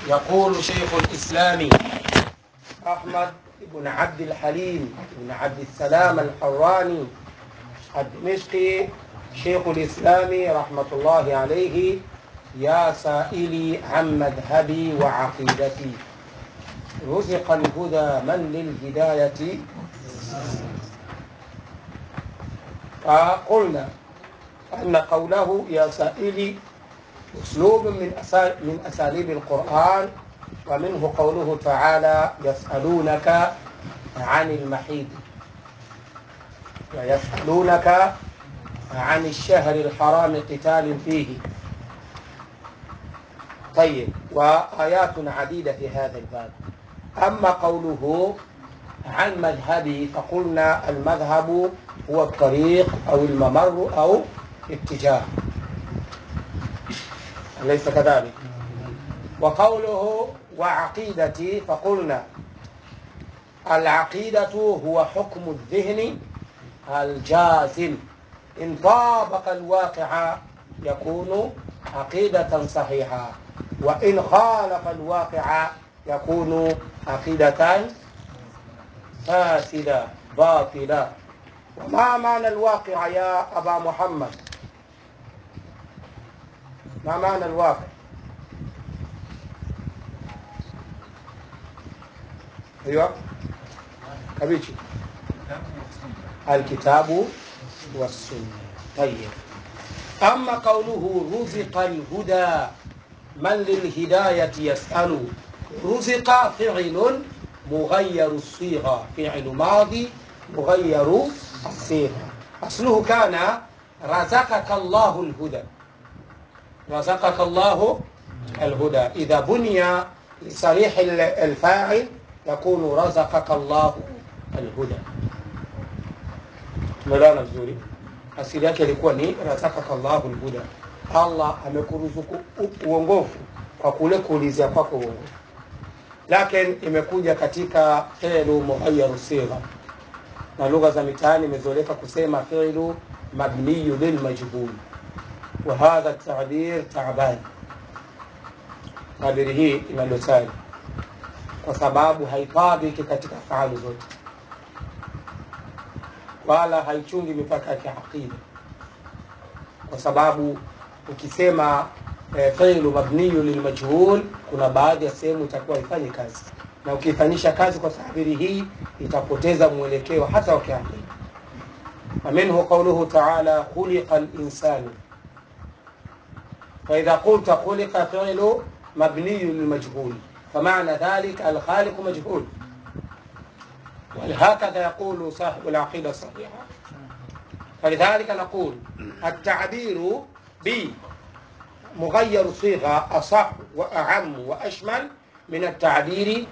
يقول شيخ الإسلام أحمد بن عبد الحليم بن عبد السلام الحراني الدمشقي شيخ الإسلام رحمة الله عليه يا سائلي عن مذهبي وعقيدتي رزق الهدى من للهداية فقلنا أن قوله يا سائلي أسلوب من أسال من أساليب القرآن ومنه قوله تعالى يسألونك عن المحيط ويسألونك عن الشهر الحرام قتال فيه طيب وآيات عديدة في هذا الباب أما قوله عن مذهبي فقلنا المذهب هو الطريق أو الممر أو اتجاه أليس كذلك وقوله وعقيدتي فقلنا العقيدة هو حكم الذهن الجازم إن طابق الواقع يكون عقيدة صحيحة وإن خالف الواقع يكون عقيدة فاسدة باطلة وما معنى الواقع يا أبا محمد ما معنى الواقع ايوه كبيتشي الكتاب والسنه طيب اما قوله رزق الهدى من للهدايه يسال رزق فعل مغير الصيغه فعل ماضي مغير الصيغه اصله كان رزقك الله الهدى رزقك الله الهدى إذا بني لصريح الفاعل يكون رزقك الله الهدى tumeelewana vizuri asili yake ilikuwa ni razakaka llahu lhuda allah amekuruzuku uongofu kwa kule kuulizia kwako uongofu lakin imekuja katika filu mughayaru sigha na lugha za mitaani imezoeleka kusema filu mabniyu lilmajhul وهذا التعبير تعبان tabiri hii ina dosari kwa sababu haitabiki katika faali zote wala haichungi mipaka ya kiaqida kwa sababu ukisema e, filu mabniyu lilmajhul kuna baadhi ya sehemu itakuwa ifanye kazi na ukiifanyisha kazi kwa tabiri hii itapoteza mwelekeo hata wa kiaqida ومنه قوله تعالى خلق الإنسان فإذا قلت خلق فعل مبني للمجهول فمعنى ذلك الخالق مجهول وهكذا يقول صاحب العقيدة الصحيحة فلذلك نقول التعبير بمغير صيغة أصح وأعم وأشمل من التعبير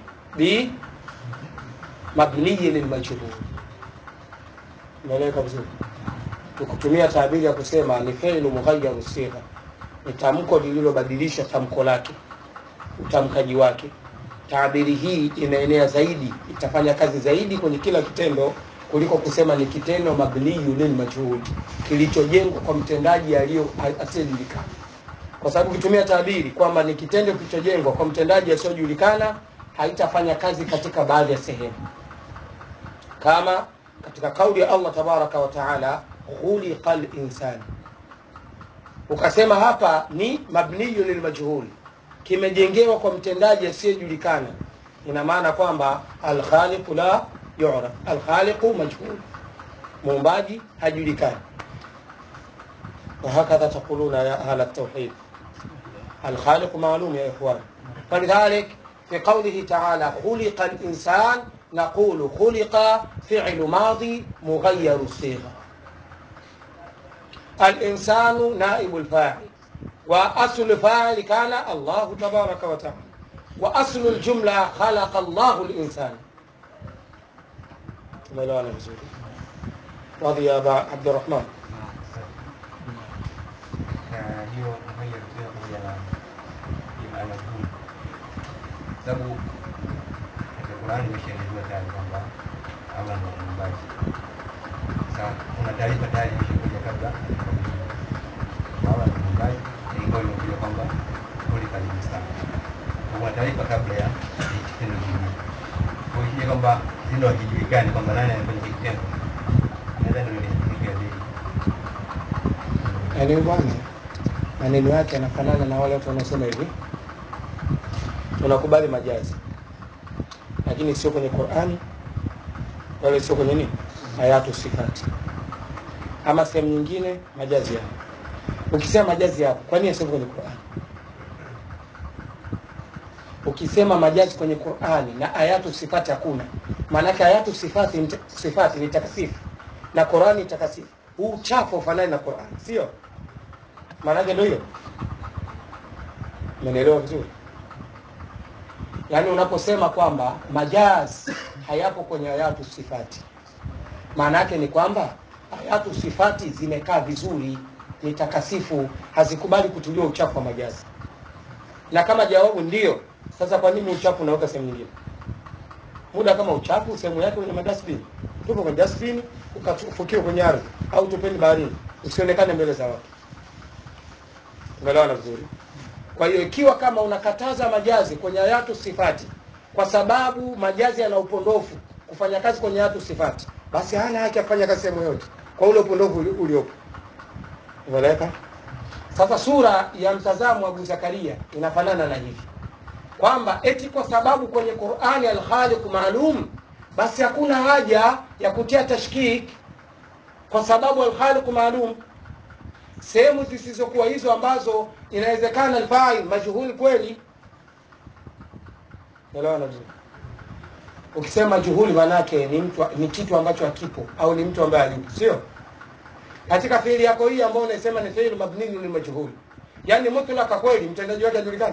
بمبني للمجهول naeleweka vizuri tukutumia tabiri ya kusema ni fi'lu mughayyaru sigha ni tamko lililobadilisha tamko lake utamkaji wake tabiri hii inaenea zaidi itafanya kazi zaidi kwenye kila kitendo kuliko kusema ni kitendo mabniyu lil majhul kilichojengwa kwa mtendaji aliyo asiyejulikana kwa sababu ukitumia tabiri kwamba ni kitendo kilichojengwa kwa mtendaji asiyojulikana haitafanya kazi katika baadhi ya sehemu kama katika kauli ya Allah tabaraka wa taala khuliqa linsani ukasema hapa ni mabniyu lilmajhul kimejengewa kwa mtendaji asiyejulikana ina maana kwamba alkhaliqu la yuraf alkhaliqu majhul muumbaji hajulikani وهكذا تقولون يا أهل التوحيد الخالق معلوم يا إخوان فلذلك في قوله تعالى خلق الإنسان نقول خلق فعل ماضي مغير الصيغة الإنسان نائب الفاعل وأصل الفاعل كان الله تبارك وتعالى وأصل الجملة خلق الله الإنسان ملوانا بزوري رضي يا أبا عبد الرحمن hiyo mwenye pia pamoja na imamajhul sababu katika Qurani imeshaelezwa tayari kwamba Allah ni muumbaji. Sasa kuna taarifa tayari imeshakuja kabla hajafanyika. Allah ni muumbaji, na ingawa imekuja kwamba kulika linsani kuna taarifa kabla ya kitendo kingine. Kwa hiyo ikija kwamba kitendo hakijulikani kwamba nani amefanya hiki kitendo, nadhani ndio inahitajika zaidi. yaani bwana maneno yake yanafanana na wale watu wanaosema hivi tunakubali majazi lakini sio kwenye qurani wala sio kwenye nini ayatu sifati ama sehemu nyingine majazi yapo ukisema majazi yapo kwani yasema kwenye qurani ukisema majazi kwenye qurani na ayatu sifati hakuna maanake ayatu sifati, ni- sifati ni takasifu na qurani ni takasifu huu uchafu ufanani na qurani sio maanake ndio hiyo umenielewa vizuri yaani unaposema kwamba majaz hayapo kwenye ayatu sifati maana yake ni kwamba ayatu sifati zimekaa vizuri ni takasifu hazikubali kutuliwa uchafu wa majazi na kama jawabu ndio sasa kwa nini uchafu unaweka sehemu nyingine muda kama uchafu sehemu yake kwenye madasbini tupo kwenye dasbini ukafukiwa kwenye ardhi au tupeni baharini usionekane mbele za watu umeelewana vizuri kwa hiyo ikiwa kama unakataza majazi kwenye ayatu sifati kwa sababu majazi yana upondofu kufanya kazi kwenye ayatu sifati basi hana haki ya kufanya kazi sehemu yote kwa ule upondofu uli- uliopo umeeleweka sasa sura ya mtazamo wa Abu Zakaria inafanana na hivi kwamba eti kwa sababu kwenye Qur'ani al-Khaliq maalum basi hakuna haja ya kutia tashkik kwa sababu al-Khaliq maalum sehemu zisizokuwa hizo ambazo inawezekana alfa'il majhul kweli elewana vizuri ukisema juhuli manake ni mtu ni kitu ambacho hakipo au ni mtu ambaye hayupo sio katika fiili yako hii ambayo unasema ni fiili mabni ni majhul yani mutlaka kweli mtendaji wake hajulikani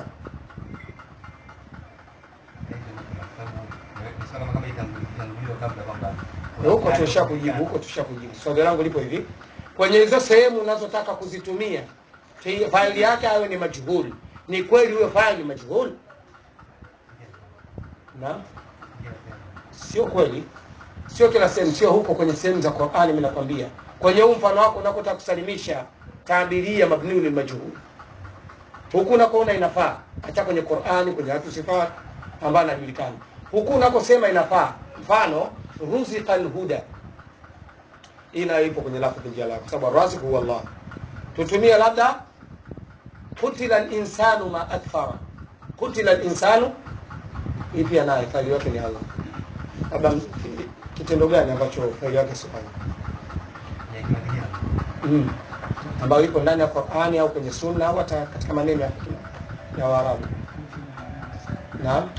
Ni swala kama itanguliwa kabla kwamba huko tusha kujibu huko tusha kujibu swali langu lipo hivi kwenye hizo sehemu unazotaka kuzitumia fi- faili yake awe ni majhul ni kweli huyo faili majhul na sio kweli sio kila sehemu sio huko kwenye sehemu za Qur'ani mimi nakwambia kwenye huu mfano wako unakotaka kusalimisha tabiria mabniu lil majhul huku unakoona inafaa hata kwenye Qur'ani kwenye watu sifat ambayo anajulikana huku unakosema inafaa mfano ruziqa alhuda ina ipo kwenye lafdhi jalala kwa sababu razik huwa Allah tutumie labda kutila al-insanu ma akthara kutila al-insanu hii pia naye faili yake ni Allah labda m- kitendo gani ambacho faili yake si Allah mm. ambayo ipo ndani ya Qur'ani au kwenye sunna au hata katika maneno ya, ya Waarabu naam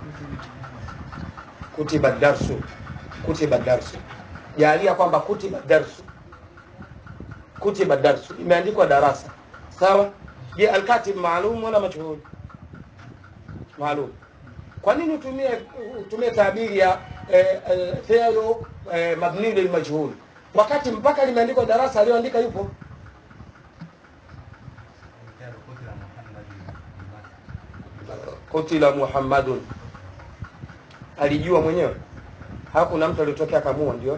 kutiba darsu kutiba darsu jalia kwamba kutiba darsu kutiba darsu imeandikwa darasa sawa je alkatib maalum wala majhul maalum kwa nini utumie utumie tabiri ya eh, eh, fi'lu eh, mabni lil majhul wakati mpaka limeandikwa darasa aliyoandika yupo kutila muhammadun alijua mwenyewe hakuna mtu aliyotokea akamua ndio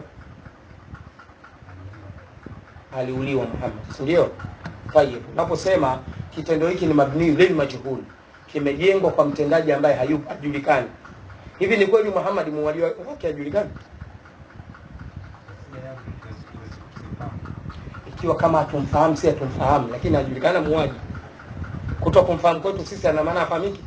aliuliwa Muhammad si ndio tayeb unaposema kitendo hiki ni mabni lil majhul kimejengwa kwa mtendaji ambaye hayupo hajulikani hivi ni kweli Muhammad muuaji wake hajulikani ikiwa kama hatumfahamu si hatumfahamu lakini hajulikana muuaji kuto kumfahamu kwetu sisi ana maana afahamiki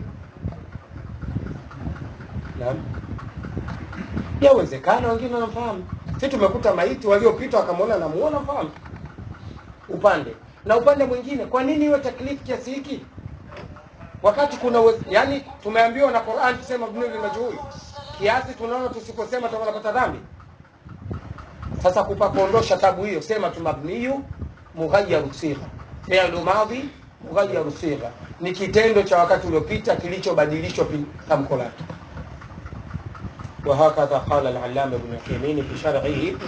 naam yawezekana wengine wanamfahamu si tumekuta maiti waliopita wakamwona namuona mfahamu upande na upande mwingine kwa nini iwe taklifu kiasi hiki wakati kuna uwe, yani tumeambiwa na Qur'an tuseme mabni lil majhul kiasi tunaona tusiposema tutakuwa tunapata dhambi sasa kupa kuondosha tabu hiyo sema tu mabniyu mughayyaru sigha fi'lu madhi mughayyaru sigha ni kitendo cha wakati uliopita kilichobadilishwa pi- tamko lake وهكذا قال العلامة ابن عثيمين في شرعه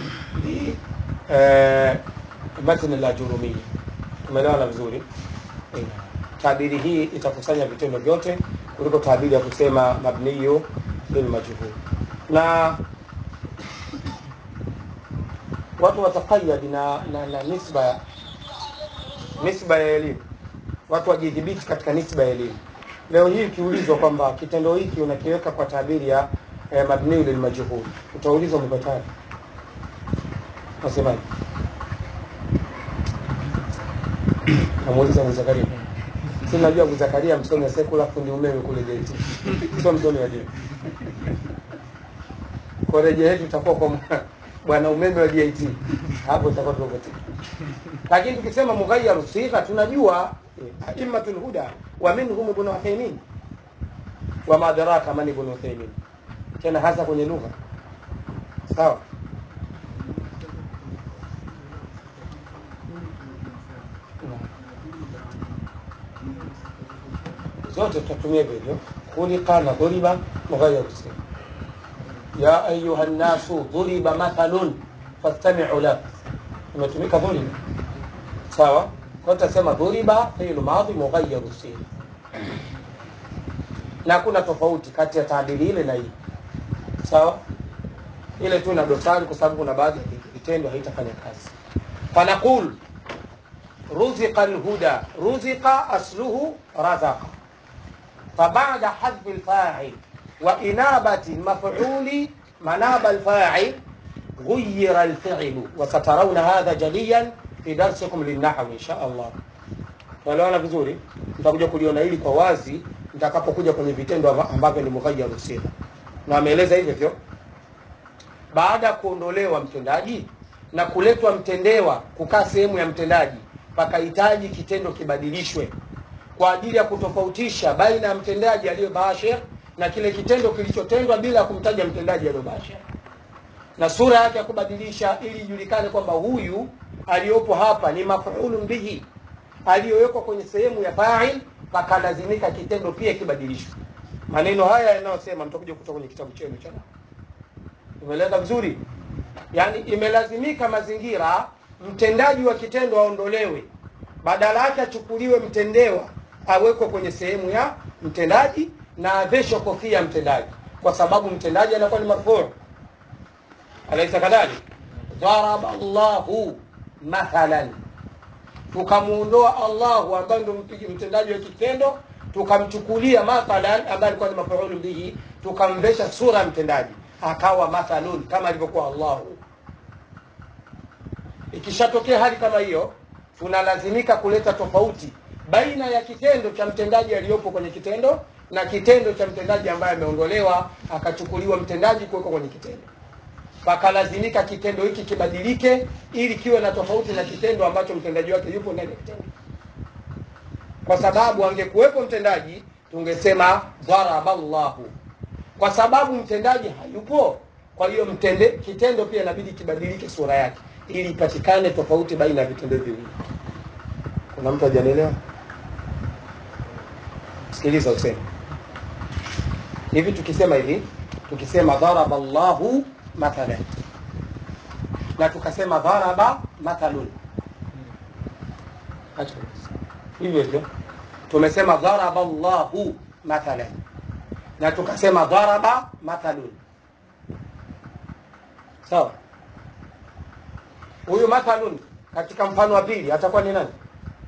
لمتن الأجرومية tumeelewana vizuri Eh, tabiri hii itakusanya vitendo vyote kuliko tabiri ya kusema mabniyu lil majhul na watu wataqayyad na, na, na nisba ya nisba ya elimu watu wajidhibiti katika nisba ya elimu leo hii ukiulizwa kwamba kitendo hiki unakiweka kwa tabiri ya eh, mabniu lilmajhul utaulizwa umepataje nasemaje namuuliza Abu Zakaria si najua Abu Zakaria msomi wa sekula fundi umeme kule JT sio msomi wa dini kwa rejea yetu itakuwa kwa mwa- bwana umeme wa JT hapo itakuwa tukote lakini tukisema mughayyaru sigha tunajua eh, aimmatul huda wa minhum ibn Uthaymeen wa ma adraka man ibn Uthaymeen tena hasa kwenye lugha sawa zote tutatumia hivyo hivyo khuliqa na dhuriba mughayyaru sigha ya ayuha nnasu dhuriba mathalun fastami'u lahu imetumika dhuriba sawa kwa tutasema dhuriba fi'lu madhi mughayyaru sigha na hakuna tofauti kati ya taadili ile na hii sawa ile tu ina dosari kwa sababu kuna baadhi ya vitendo haitafanya kazi fanaqul ruziqa alhuda ruziqa asluhu razaqa فبعد حذف الفاعل وإنابة المفعول مناب الفاعل غير الفعل وسترون هذا جليا في درسكم للنحو إن شاء الله tunaelewana vizuri mtakuja kuliona hili kwa wazi mtakapokuja kwenye vitendo amba- ambavyo ni mughayyaru sigha na ameeleza hivyo hivyo baada ya kuondolewa mtendaji na kuletwa mtendewa kukaa sehemu ya mtendaji pakahitaji kitendo kibadilishwe kwa ajili ya kutofautisha baina ya mtendaji aliyobashir na kile kitendo kilichotendwa bila ya kumtaja mtendaji aliyobashir na sura yake ya kubadilisha ili ijulikane kwamba huyu aliyopo hapa ni mafulun bihi aliyowekwa kwenye sehemu ya fa'il pakalazimika kitendo pia kibadilishwe maneno haya yanayosema mtakuja kutoka kwenye kitabu chenu cha nahwu. umeeleza vizuri yaani imelazimika mazingira mtendaji wa kitendo aondolewe badala yake achukuliwe mtendewa awekwe kwenye sehemu ya mtendaji na aveshwe kofia ya mtendaji kwa sababu mtendaji anakuwa ni marfuu alaisa kadhalik dharaba llahu mathalan tukamuondoa allahu ambaye ndo mpigi- mtendaji wa kitendo tukamchukulia mathalan ambaye alikuwa ni mafuulu bihi tukamvesha sura ya mtendaji akawa mathalun kama alivyokuwa allahu ikishatokea hali kama hiyo tunalazimika kuleta tofauti baina ya kitendo cha mtendaji aliyopo kwenye kitendo na kitendo cha mtendaji ambaye ameondolewa akachukuliwa mtendaji kuwekwa kwenye kitendo pakalazimika kitendo hiki kibadilike ili kiwe na tofauti na kitendo ambacho mtendaji wake yupo ndani ya kitendo kwa sababu angekuwepo mtendaji tungesema dharaba llahu kwa sababu mtendaji hayupo kwa hiyo mtende kitendo pia inabidi kibadilike sura yake ili ipatikane tofauti baina ya vitendo hivi viwili kuna mtu hajanielewa sikiliza useme hivi tukisema hivi tukisema dharaba llahu mathalan na tukasema dharaba mathalun Acha. hivyo hivyo tumesema dharaba llahu mathalan na tukasema dharaba mathalun sawa huyu mathalun katika mfano wa pili atakuwa ni nani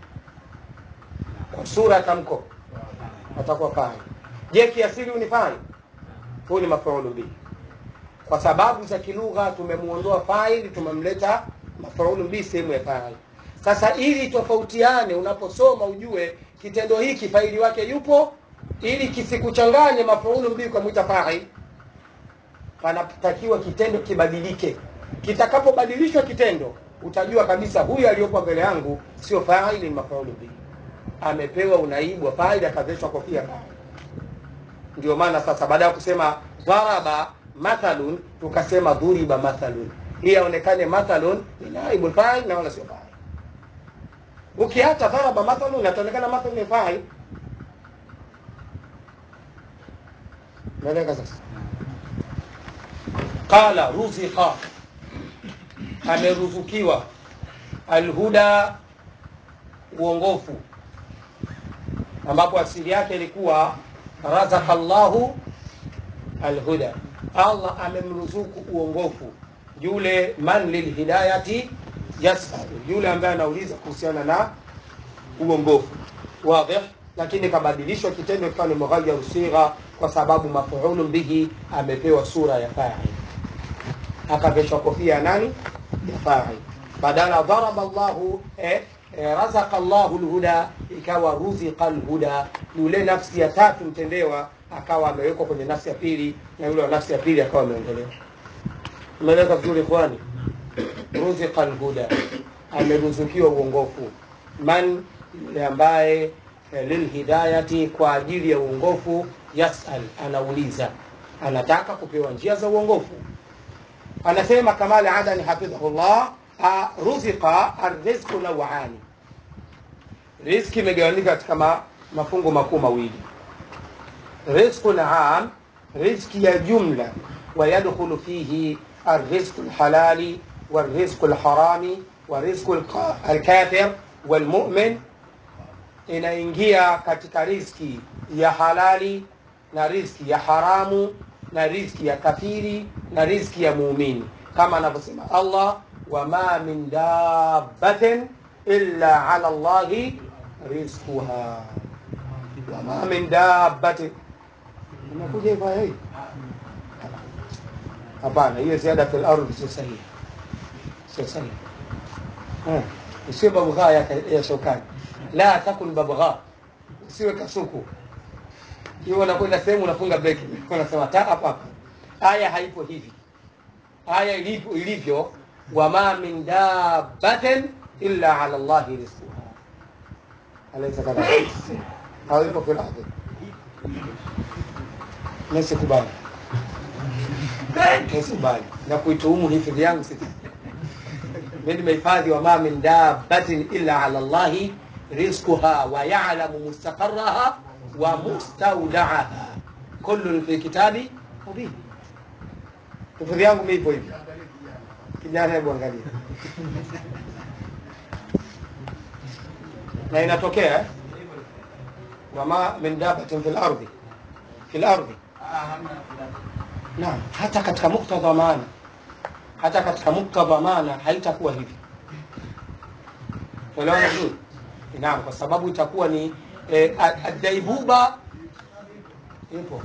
kwa sura ya tamko atakuwa fa'il je kiasili huyu ni fa'il huyu ni mafuulu bihi kwa sababu za kilugha tumemuondoa fa'il tumemleta mafuulu bihi sehemu ya fa'il sasa ili tofautiane unaposoma ujue kitendo hiki faili wake yupo ili kisikuchanganye mafuulu bihi kwa mwita fa'il panatakiwa kitendo kibadilike kitakapobadilishwa kitendo utajua kabisa huyu aliyopo mbele yangu sio fa'il ni mafuulu bihi amepewa unaibu wa fa'il akaveshwa kofia fa'il ndio maana sasa baada ya kusema dharaba mathalun tukasema dhuriba mathalun hii aonekane mathalun ni naibu fa'il na wala sio fa'il ukiacha dharaba mathalun ataonekana mathalun ni fa'il naeleka sasa qala ruziqa ameruzukiwa alhuda uongofu ambapo asili yake ilikuwa razaka llahu alhuda allah amemruzuku uongofu yule man lilhidayati yasalu yule ambaye anauliza kuhusiana na uongofu wadih lakini kabadilishwa kitendo kikawa ni mughayyaru sigha kwa sababu mafuulu bihi amepewa sura ya fa'il akaveshwa kofia ya nani ya fa'il badala daraba Allahu eh, eh, razaka Allahu alhuda ikawa ruziqa alhuda yule nafsi ya tatu mtendewa akawa amewekwa kwenye nafsi ya pili na yule wa nafsi ya pili akawa ameondolewa umeeleka vizuri ikhwani ruziqa alhuda ameruzukiwa uongofu man yule ambaye eh, lilhidayati kwa ajili ya uongofu yasal anauliza anataka kupewa njia za uongofu anasema kamali adani hafidhahullah ah, ruziqa arrizqu nawani riziki imegawanyika katika ma, mafungu makuu mawili rizqun am riziki ya jumla ويدخل فيه الرزق الحلال والرزق الحرام ورزق الق- الكافر والمؤمن inaingia katika riziki ya halali na riziki ya haramu na riziki ya kafiri na riziki ya muumini kama anavyosema allah wama min dabbatin illa ala llahi rizquha wama min dabbatin inakuja hivyo aya hii hapana hiyo ziada fil ardhi sio sahihi sio sahihi Eh, usiwe babgha ya, ya shokani la takun babgha usiwe kasuku hiyo unakwenda sehemu unafunga breki unasema ta hapa hapa aya haipo hivi aya ilivyo ilivyo wama min dabbatin illa ala llahi rizquha alaysa kadhalika au ipo fil ardhi nasikubali nasikubali na kuituhumu hifadhi yangu sisi mimi nimehifadhi wama min dabbatin illa ala llahi rizquha wa ya'lamu mustaqarraha wa mustawda'aha kullun fi kitabi mubin hifadhi yangu mimi ipo hivi kijana hebu angalia na inatokea eh? wama min dabbatin fil ardi fil ardi naam hata katika muktadha wa maana hata katika muktadha wa maana haitakuwa hivi unaelewana vizuri naam kwa sababu itakuwa ni eh, a- adaibuba ipo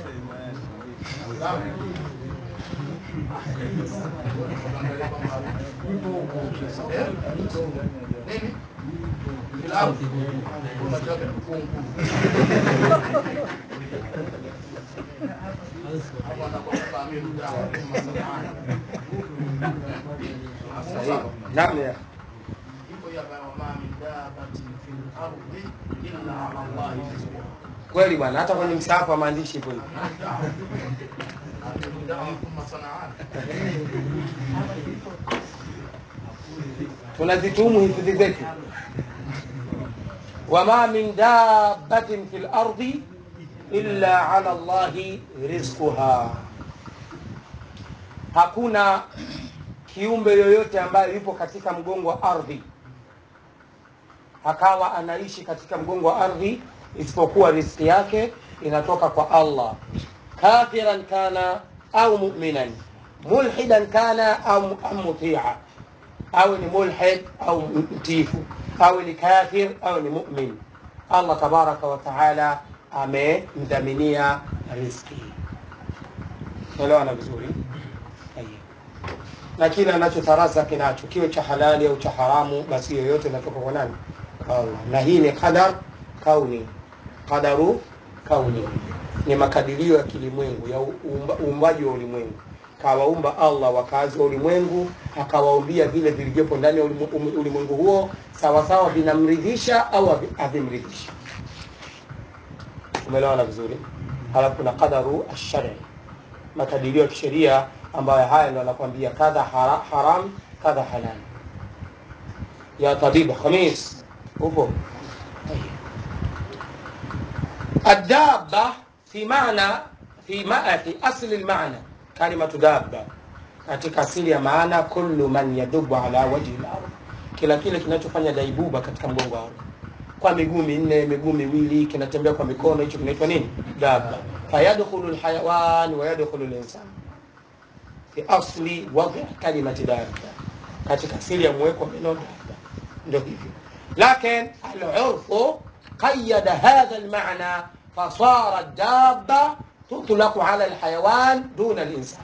sahihi naam ya kweli bwana hata kwenye msahafu wa maandishi ipo hivi tunazituhumu hifadhi zetu wama min dabbatin fi lardi illa ala llahi rizquha hakuna kiumbe yoyote ambaye yupo katika mgongo wa ardhi akawa anaishi katika mgongo wa ardhi isipokuwa riski yake inatoka kwa allah kafiran kana au muminan mulhidan kana au am mutia awe ni mulhid au mtifu awe ni kafir au ni mumin allah tabaraka wa taala amemdhaminia riski elewana vizuri Tayyib. na kile anachotarazaki nacho kiwe cha halali au cha haramu basi yoyote inatoka kwa nani Kwa Allah. na hii ni qadar kauni qadaru kauni ni makadirio ya kilimwengu ya uumba- uumbaji wa ulimwengu kawaumba allah wakazi wa ulimwengu akawaumbia vile vilivyopo ndani ya ulimu- um- ulimwengu huo sawasawa vinamridhisha au havi- havimridhishi umeelewana vizuri halafu kuna qadaru ashari makadirio ya kisheria ambayo haya ndo anakwambia kadha hara, haram kadha halal ya tabibu khamis upo الدابة في معنى في ما في أصل المعنى كلمة دابة katika asili ya maana kullu man yadubu ala wajhi al-ardh, kila kile kinachofanya daibuba katika mgongo wa ardhi, kwa miguu minne, miguu miwili, kinatembea kwa mikono, hicho kinaitwa nini? Dabba. Fayadkhulu al-hayawan wa yadkhulu al-insan fi asli wadhi kalimati dabba, katika asili ya mweko wa neno dabba, ndio hivyo. Lakin al-urfu قيد هذا المعنى فصار الدابة تطلق على الحيوان دون الإنسان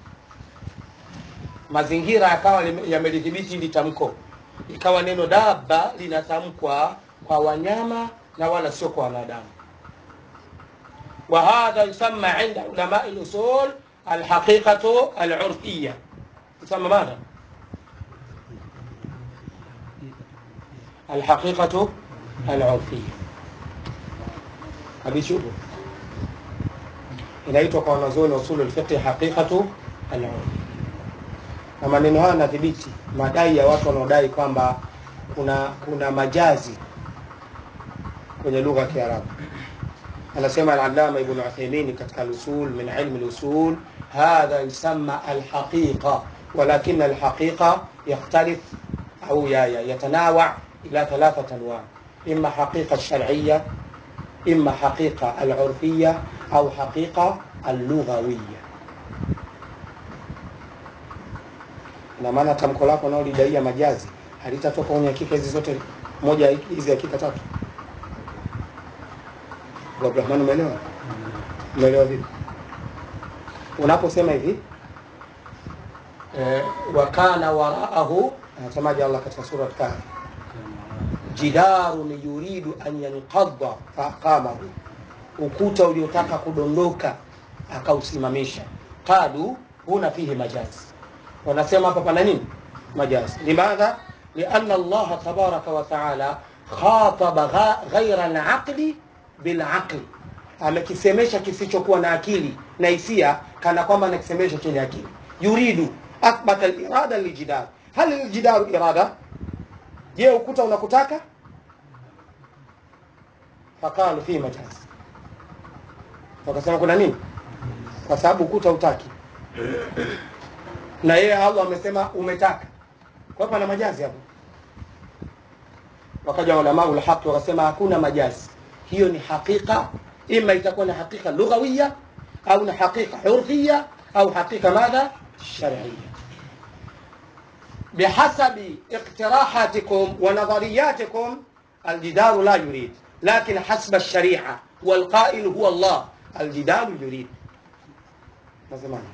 mazingira yakawa lime- yamelidhibiti hili tamko ikawa neno daba linatamkwa kwa wanyama na wala sio kwa wanadamu وهذا يسمى عند علماء الأصول الحقيقة العرفية يسمى ماذا؟ الحقيقة العرفية أبي شوفوا inaitwa kwa wanazuoni usulu lfiqhi haqiqatu alurfi na maneno haya yanadhibiti madai ya watu wanaodai kwamba kuna kuna majazi kwenye lugha ya kiarabu anasema alalama ibn uthaymin katika lusul min ilmi lusul hadha yusamma alhaqiqa walakin alhaqiqa yakhtalif au ya- ya- yatanawa ila thalathati anwa ima haqiqa shar'iyya إما حقيقة العرفية أو حقيقة اللغوية ina maana tamko lako unaolidaia majazi halitatoka kwenye hakika hizi zote moja ya hizi hakika tatu Abu Abdurrahman umeelewa umeelewa vipi unaposema hivi eh, wakana waraahu anasemaje Allah katika sura Kahfi jidarun yuridu an yanqadha faqamahu, ukuta uliotaka kudondoka akausimamisha. Qalu huna fihi majazi, wanasema hapa pana nini? Majazi. Limadha? lianna Allah tabaraka wa taala khataba gha- ghaira alaqli bilaqli, amekisemesha kisichokuwa na akili na hisia, kana kwamba anakisemesha chenye akili. Yuridu athbata alirada liljidar, hal aljidaru irada je ukuta unakutaka faqalu fi majaz wakasema kuna nini kwa sababu ukuta utaki na yeye allah amesema umetaka kwa hapa na majazi hapo wakaja ulamau lhaqi wakasema hakuna majazi hiyo ni haqiqa ima itakuwa ni haqiqa lughawiya au ni haqiqa urfiya au haqiqa madha shariya بحسب اقتراحاتكم ونظرياتكم الجدار لا يريد لكن حسب الشريعة والقائل هو الله الجدار يريد nasemaje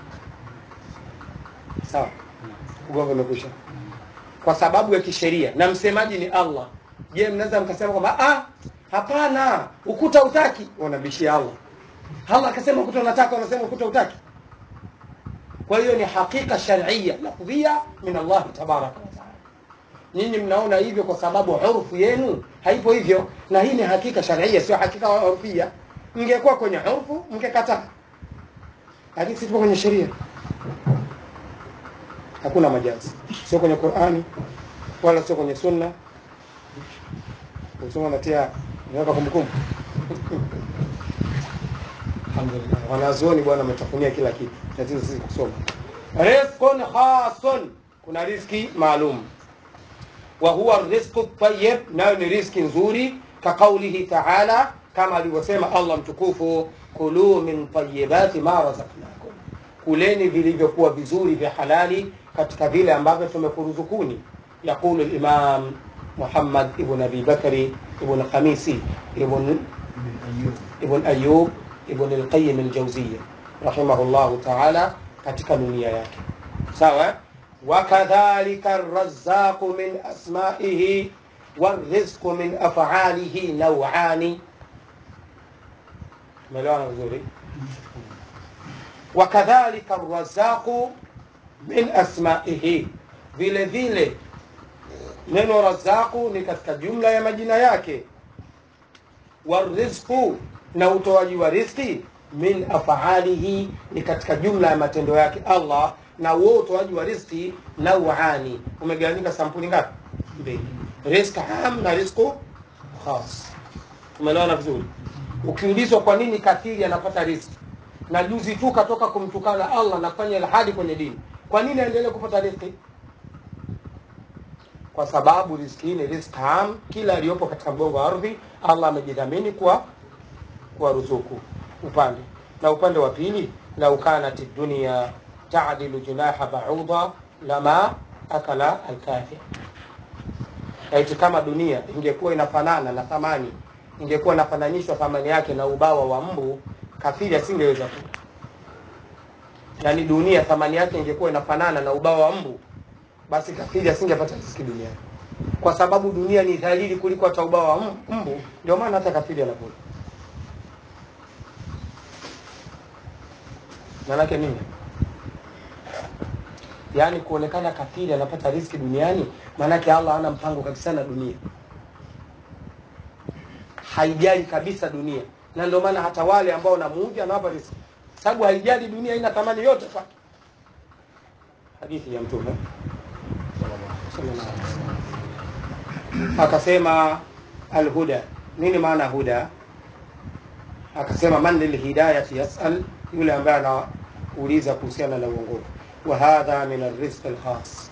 sawa ugomvi umekwisha kwa sababu ya kisheria na msemaji ni allah je mnaweza mkasema kwamba ah hapana ukuta utaki wanabishia allah allah akasema ukuta unataka wanasema ukuta utaki kwa hiyo ni hakika sharia lafdhia min allahi tabaraka wataala nyinyi mnaona hivyo kwa sababu urfu yenu haipo hivyo na hii ni hakika sharia sio hakika urfia mngekuwa kwenye urfu mngekataa lakini sisi tupo kwenye sheria hakuna majazi sio kwenye qurani wala sio kwenye sunna usoma natia naweka kumbukumbu alhamdulillah wanazuoni bwana ametafunia kila kitu tatizo sisi kusoma rizqun khasun kuna riski maalum wa huwa rizqu tayyib nayo ni riski nzuri kaqaulihi taala kama alivyosema allah mtukufu kulu min tayyibati ma razaqnakum kuleni vilivyokuwa vizuri vya halali katika vile ambavyo tumekuruzukuni yaqulu limam muhammad ibn abi bakri ibn khamisi ibn ibn ayub ibn alqayim aljawziya rahimahullahu taala katika dunia yake sawa wakadhalika arrazzaqu min asmaihi والرزق من أفعاله نوعان ملوانا vizuri وكذلك الرزاق من أسمائه vile vile neno razaku ni katika jumla ya majina yake warizqu na utoaji wa rizki min afaalihi ni katika jumla ya matendo yake allah na huo utoaji wa rizki nauani umegawanyika sampuli ngapi mbili rizq am na rizqu khas umeelewana vizuri ukiulizwa kwa nini kafiri anapata rizki na juzi tu katoka kumtukana allah na kufanya ilhadi kwenye dini kwa nini aendelee kupata rizki kwa sababu riziki hii ni riziki am kila aliyopo katika mgongo wa ardhi allah amejidhamini kwa kwa ruzuku upande na upande wa pili lau kanat dunia tadilu junaha bauda lama akala alkafir laiti kama dunia ingekuwa inafanana na thamani ingekuwa inafananishwa thamani yake na ubawa wa mbu kafiri asingeweza kula yaani dunia thamani yake ingekuwa inafanana na ubawa wa mbu basi kafiri asingepata riziki duniani kwa sababu dunia ni dhalili kuliko hata ubawa wa m- mbu ndio maana hata kafiri anakula manake nini yaani kuonekana kafiri anapata riziki duniani maanake allah hana mpango kabisa na dunia haijali kabisa dunia na ndio maana hata wale ambao wanamuudhi anawapa riziki sababu haijali dunia ina thamani yote kwake hadithi ya mtume sallallahu alaihi wasallam. akasema alhuda nini maana huda akasema man lilhidayati yasal yule ambaye anauliza kuhusiana na uongofu wa hadha min arrizq alkhas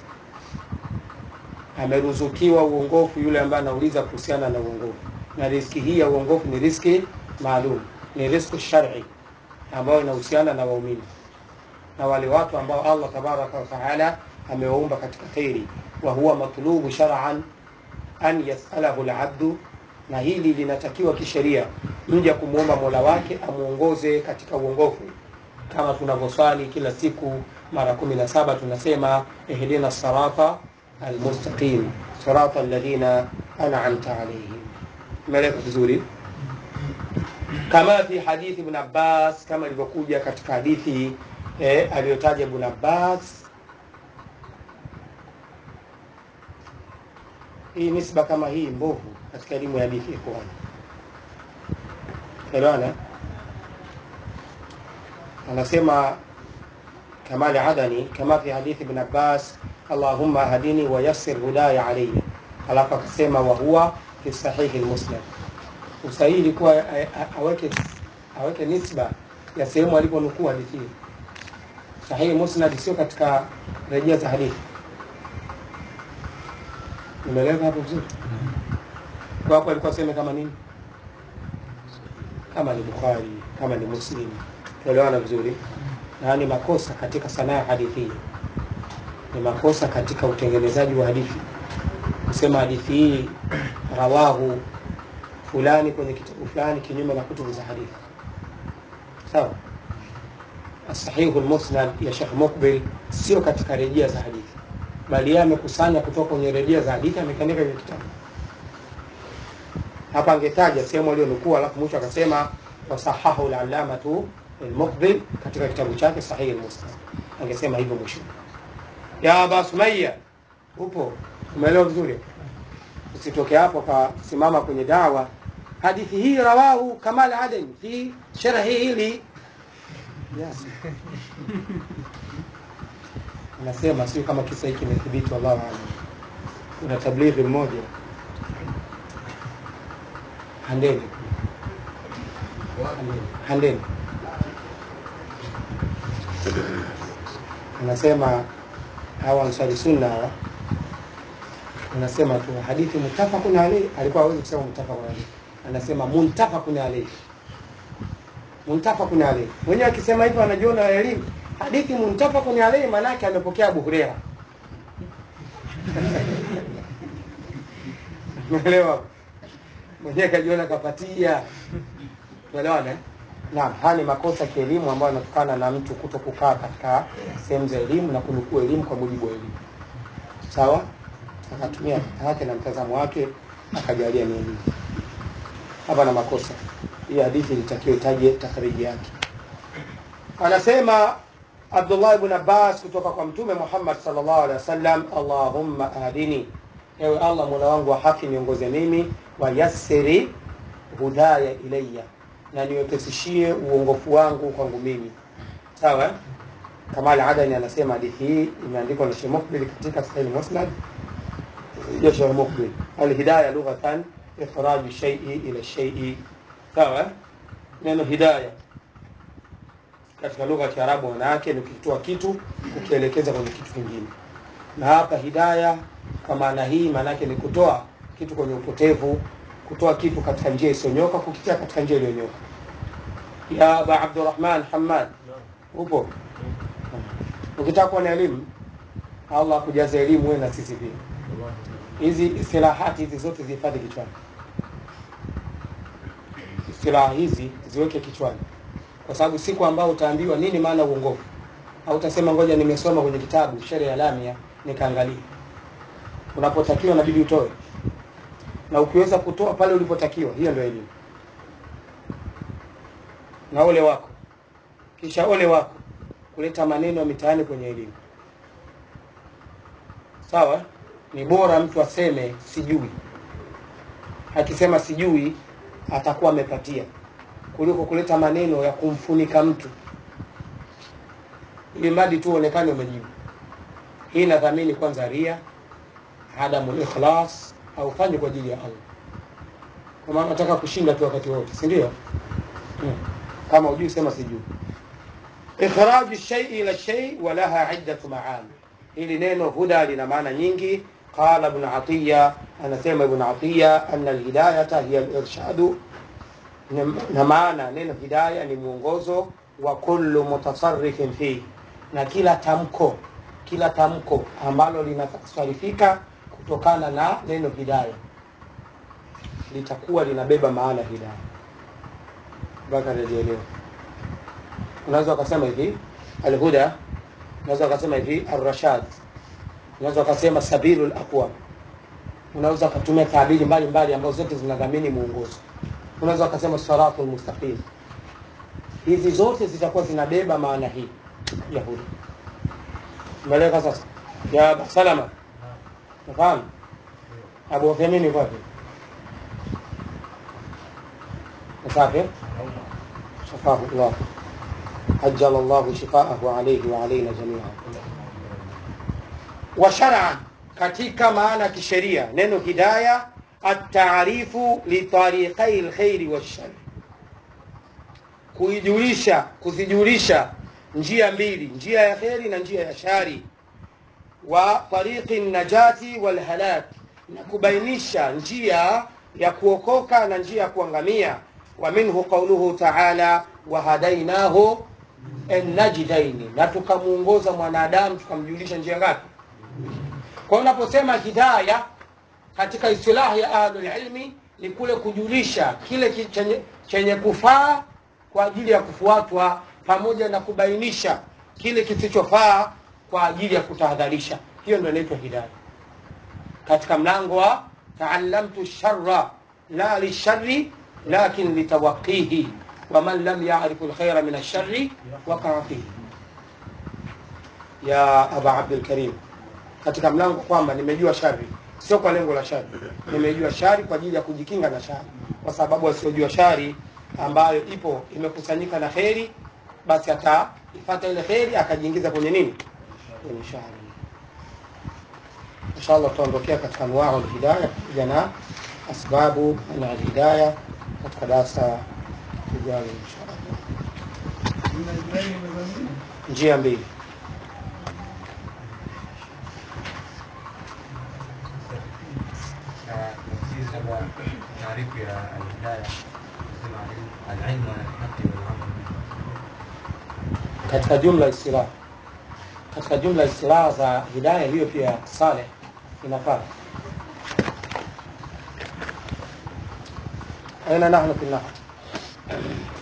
ameruzukiwa uongofu yule ambaye anauliza kuhusiana na uongofu na riski hii ya uongofu ni riski maalum ni riski shari ambayo inahusiana na waumini na wale watu ambao allah tabaraka wataala amewaumba katika kheri wa huwa matlubu shar'an an yasalahu labdu na hili linatakiwa kisheria mja kumwomba mola wake amwongoze katika uongofu kama tunavyoswali kila siku mara kumi na saba tunasema ihdina sirata almustaqim sirata alladhina an'amta alaihim umeeleka vizuri kama fi hadithi ibn abbas kama ilivyokuja katika hadithi eh, aliyotaja ibn abbas hii nisba kama hii mbovu katika elimu ya hadithi ikhwan elewana anasema kamali adani kama fi hadithi ibn abbas allahumma hadini wa yassir hudaya alayya alafu akasema wa huwa fi sahihi lmuslim usahihi ilikuwa a- a- aweke aweke nisba ya sehemu aliponukuu hadithi hiyo sahihi musnad sio katika rejea za hadithi umeeleza hapo vizuri kwa hapo alikuwa aseme kama nini kama ni bukhari kama ni muslim tuelewana vizuri na ni makosa katika sanaa ya hadithi hii ni makosa katika utengenezaji wa hadithi kusema hadithi hii rawahu fulani kwenye kitabu fulani kinyume na kutubu za hadithi sawa sahihu lmusnad ya shekh mukbil sio katika rejea za hadithi bali yeye amekusanya kutoka kwenye rejea za hadithi amekaandika kwenye kitabu hapa angetaja sehemu aliyonukuu alafu mwisho akasema wasahahu lalamatu lmukbil katika kitabu chake sahihi lmusnad angesema hivyo mwisho ya aba sumaya upo umeelewa vizuri usitoke hapo kasimama kwenye dawa hadithi hii rawahu kamal aden fi sharhi hili yes. anasema sio kama kisa hiki kimethibiti wallahu alam kuna tablighi mmoja handeni handeni handeni anasema hawa ansari sunna hawa anasema tu hadithi muttafaqun alayhi alikuwa hawezi kusema muttafaqun alayhi anasema muntafaqun alayhi muntafaqun alayhi mwenyewe akisema hivyo anajiona elimu hadithi muntafaqun alayhi maana yake amepokea Abu Huraira umeelewa mwenyewe kajiona kapatia umeelewana eh? Naam, haya ni makosa kielimu ambayo yanatokana na mtu kuto kukaa katika sehemu za elimu na kunukuu elimu kwa mujibu wa elimu. Sawa? Akatumia fikra yake na mtazamo wake akajalia ni elimu. Hapa na makosa. Hii hadithi ilitakiwa itaje takhriji yake. Anasema Abdullah ibn Abbas kutoka kwa Mtume Muhammad sallallahu alaihi wasallam, Allahumma ahdini, ewe Allah mola wangu wa haki niongoze mimi, wa yassiri hudaya ilayya, na niwepesishie uongofu wangu kwangu mimi. Sawa? eh? Kamal Adani anasema hadithi hii imeandikwa na Sheikh Mukbil katika Sahih Musnad ya Sheikh Mukbil. Alhidaya lughatan ikhraju shay'i ila shay'i. Sawa? eh? Neno hidaya katika lugha ya Kiarabu maana yake ni ukitoa kitu ukielekeza kwenye kitu kingine, na hapa hidaya kwa maana hii maana yake ni kutoa kitu kwenye upotevu, kutoa kitu katika njia isiyonyoka, kukitia katika njia iliyonyoka. Ya Aba Abdurrahman Hamad, upo? Ukitaka kuwa na elimu, Allah akujaze elimu wewe na sisi pia. Hizi istilahati hizi zote zihifadhi kichwani. istilaha hizi ziweke kichwani, kwa sababu siku ambao utaambiwa nini maana uongofu, au utasema ngoja nimesoma kwenye kitabu sheria ya lamia nikaangalia. Unapotakiwa inabidi utoe, na ukiweza kutoa pale ulipotakiwa, hiyo ndio elimu. Na ole wako, kisha ole wako kuleta maneno ya mitaani kwenye elimu. Sawa, ni bora mtu aseme sijui. Akisema sijui atakuwa amepatia, kuliko kuleta maneno ya kumfunika mtu ili mradi tu uonekane umejibu. Hii nadhamini kwanza ria, adamu ikhlas, haufanyi kwa ajili ya Allah, kwa maana nataka kushinda tu wakati wote, si ndio? Hmm. Kama hujui sema sijui. Ikhraju shay'i ila shay wa laha iddatu maani. Hili neno huda lina maana nyingi. Qala Ibn Atiya, anasema Ibn Atiya anna alhidayata hiya alirshadu, na maana neno hidaya ni mwongozo wa kullu mutasarrifin fi, na kila tamko kila tamko ambalo linasarifika kutokana na neno hidaya litakuwa linabeba maana hidaya. Mpaka najielewa. Unaweza ukasema hivi alhuda, unaweza ukasema hivi arrashad, unaweza ukasema sabilul aqwam, unaweza ukatumia taabiri mbalimbali ambazo zote zinadhamini muongozo. Unaweza ukasema siratul mustaqim. Hizi zote zitakuwa zinabeba maana hii ya huda. Umeeleka sasa? Ya Aba Salama, nafahamu Abu Uthaymeen yuko wapi? Safi, shafahu Allah ajala Allahu shifaahu alayhi wa alayna jami'a. Wa shar'an, katika maana ya kisheria neno hidaya at-ta'rifu li tariqai al-khairi wash-shar, kuijulisha kuzijulisha njia mbili, njia ya kheri na njia ya shari. Wa tariqi najati wal halak, na kubainisha njia ya kuokoka na njia ya kuangamia. Wa minhu qauluhu ta'ala wa hadainahu najdaini, na tukamuongoza mwanadamu tukamjulisha njia ngapi? Kwa hiyo unaposema hidaya katika istilahi ya ahlul ilmi ni kule kujulisha kile ki- chenye, chenye kufaa kwa ajili ya kufuatwa pamoja na kubainisha kile kisichofaa kwa ajili ya kutahadharisha. Hiyo ndio inaitwa hidaya katika mlango wa taallamtu sharra la lisharri lakin litawaqihi waman lam yarifu lkhaira min alshari wakaa fihi. Ya aba Abdulkarim, katika mlango kwamba nimejua shari sio kwa lengo la shari, nimejua shari kwa ajili ya kujikinga na shari, kwa sababu wasiojua shari ambayo ipo imekusanyika na kheri, basi ataifata ile kheri akajiingiza kwenye nini? Kwenye shari. Inshallah tutaondokea katika anwau lhidaya pamoja na asbabu na alhidaya katika darasa lijalo inshallah. Njia mbili na tafsiri labda taarifu ya alhidaya nasema alilmu alilmu ala lhaqi walamal bihi katika jumla istilah katika jumla istilah za hidaya hiyo pia saleh inafaa aina nahnu fi nahw